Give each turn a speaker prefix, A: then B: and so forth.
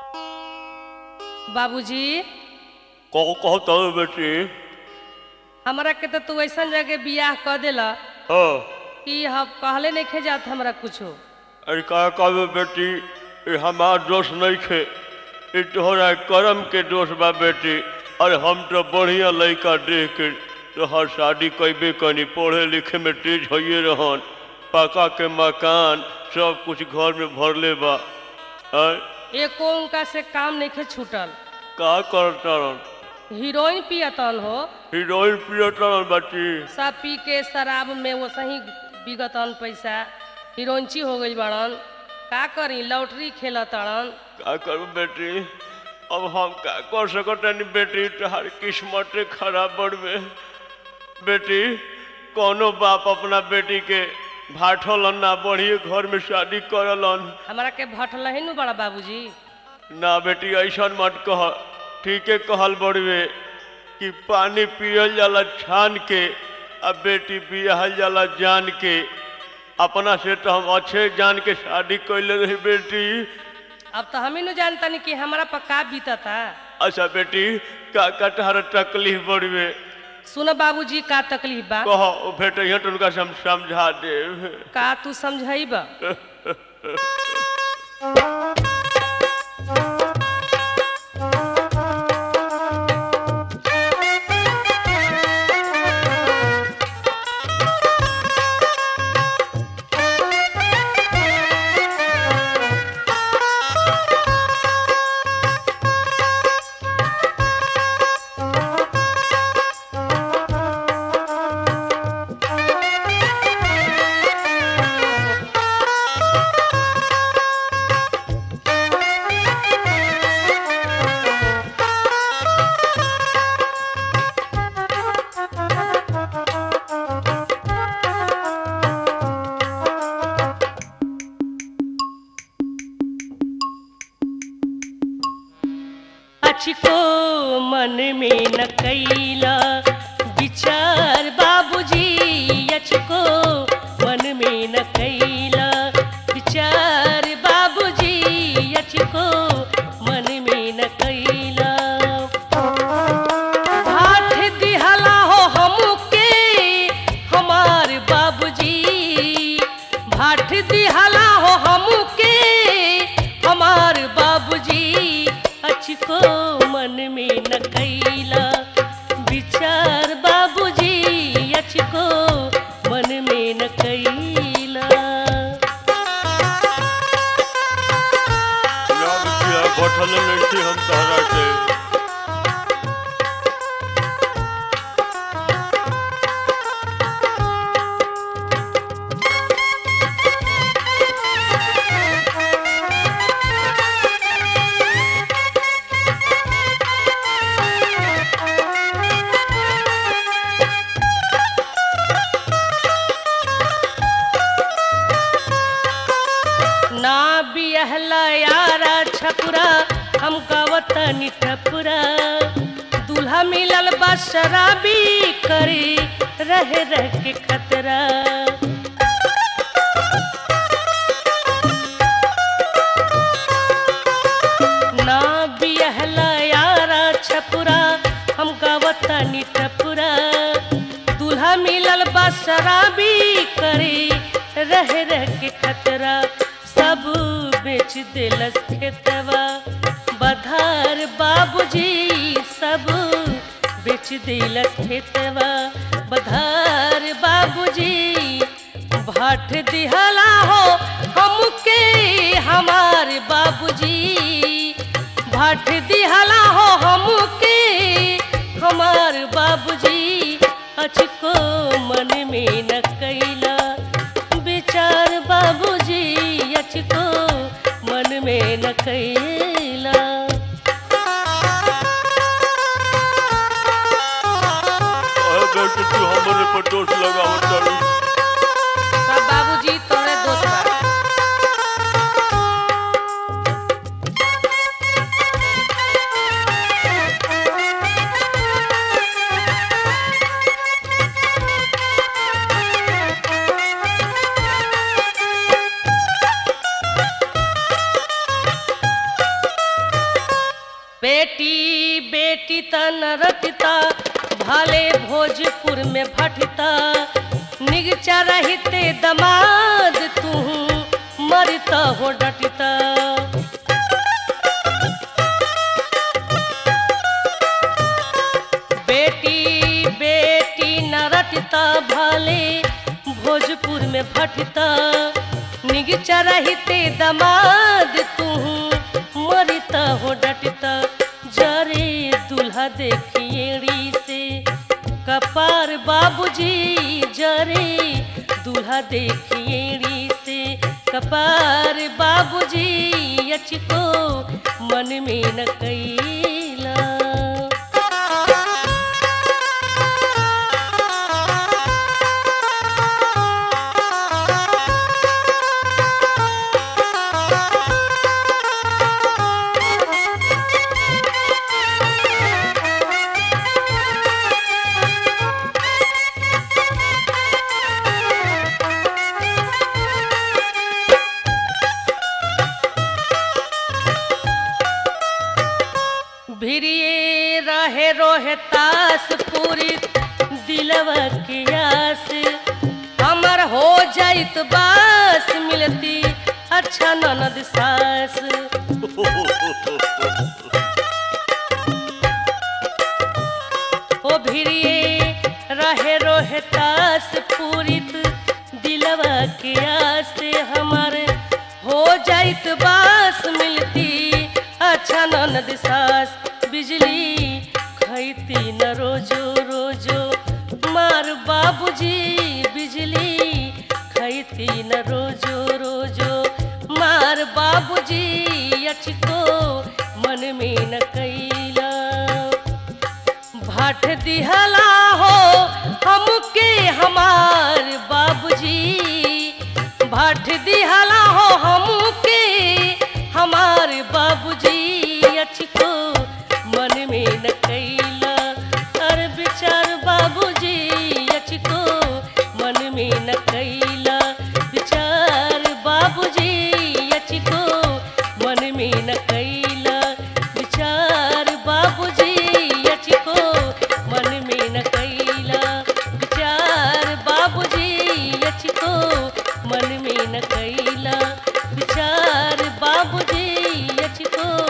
A: बाबूजी
B: कौ कहता है बेटी
A: हमरा के तो तू ऐसा जगह बियाह कर देला
B: हाँ
A: कि हम कहले नहीं खे जात हमरा कुछो
B: अरे का कहबे बेटी ये हमार दोष नहीं खे ये तोहरा करम के दोष बा बेटी अरे हम तो बढ़िया लड़का देख के तोहर शादी कैबे कनी पढ़े लिखे में तेज होइए रहन पका के मकान सब कुछ घर में भरले बा आय,
A: एको उनका से काम नहीं खे छूटल
B: का करता रहन
A: हीरोइन पियतन हो
B: हीरोइन पियतन बाटी
A: सब पी के शराब में वो सही बिगतन पैसा हीरोइनची हो गई बड़न का करी लॉटरी खेलतड़न
B: का करूं बेटी अब हम का कर सकतनी बेटी तोहार किस्मते खराब बढ़वे बेटी कोनो बाप अपना बेटी के भाठलन ना बढ़िए घर में शादी करलन
A: हमरा के भटल ही नु बड़ा बाबूजी
B: ना बेटी ऐसा मत कह ठीके कहल बड़वे कि पानी पियल जाला छान के अब बेटी बियाहल जाला जान के अपना से तो हम अच्छे जान के शादी कैले रही बेटी
A: अब तो हम ही नु जानतनी कि हमरा पर का बीतता
B: अच्छा बेटी का का तहरा तकलीफ बढ़वे
A: सुनो बाबूजी का तकलीफ बा
B: कह भेटे तो उनका से हम समझा दे
A: का तू समझाइब अचको मन में न कैला विचार बाबूजी अचको मन में न कैला विचार बाबूजी अचको मन में न कैला भाठ दिहला हो हमके हमार बाबूजी भाठ दिहला हो हमके हमार बाबूजी अचको मन में न कैला विचार बाबूजी अचको मन में न कैला
B: याद किया बैठल नहीं थी हम तहरा से
A: ना बियहला यारा छपुरा हमका वतनी टपुरा दूल्हा मिलल बा शराबी करी रह रह के खतरा ना बियहला यारा छपुरा हमका वतनी टपुरा दूल्हा मिलल बा शराबी करी रह रह के खतरा सब बेच दिलस खेतवा बधार बाबूजी सब बेच दिलस खेतवा बधार बाबूजी भाट दिहला हो हमके हमार बाबूजी भाट दिहला हो हमके हमार बाबूजी अचको मन में न कैला विचार बाबूजी अचको मन में न कैला
B: अरे बेटी तू हमारे पर दोष लगावत तारी
A: सब बाबूजी तोरे दोस्त बा बेटी बेटी त नरटिता भाले भोजपुर में भटता निगचा रहते दमाद तू मरता हो डटता बेटी बेटी नरटता भाले भोजपुर में भटता निगचा रहते दमाद तू मरता हो डटता जरे दूल्हा देखिएड़ी से कपार बाबूजी जरे दूल्हा देखिएड़ी से कपार बाबूजी अचको मन में न कैला भिरिए रहे रोहे तास पूरी दिलवा की आस हमर हो जाइत बास मिलती अच्छा ननद सास ओ भिरिए रहे रोहे तास पूरित दिलवा के आस हमर हो जाइत बास मिलती अच्छा ननद सास बिजली खैती न रोजो रोजो मार बाबूजी बिजली खैती न रोजो रोजो मार बाबूजी अचको मन में न कैला भाट दिहला हो हमके हमार बाबूजी भाट दिहला हो हमके हमार बाबूजी अचको मन में न कैला अरे विचार बाबूजी अचको मन में न कैला विचार बाबूजी अचको मन में न कैला विचार बाबूजी अचको मन में न कैला विचार बाबूजी अचको मन में न कैला विचार बाबूजी अचको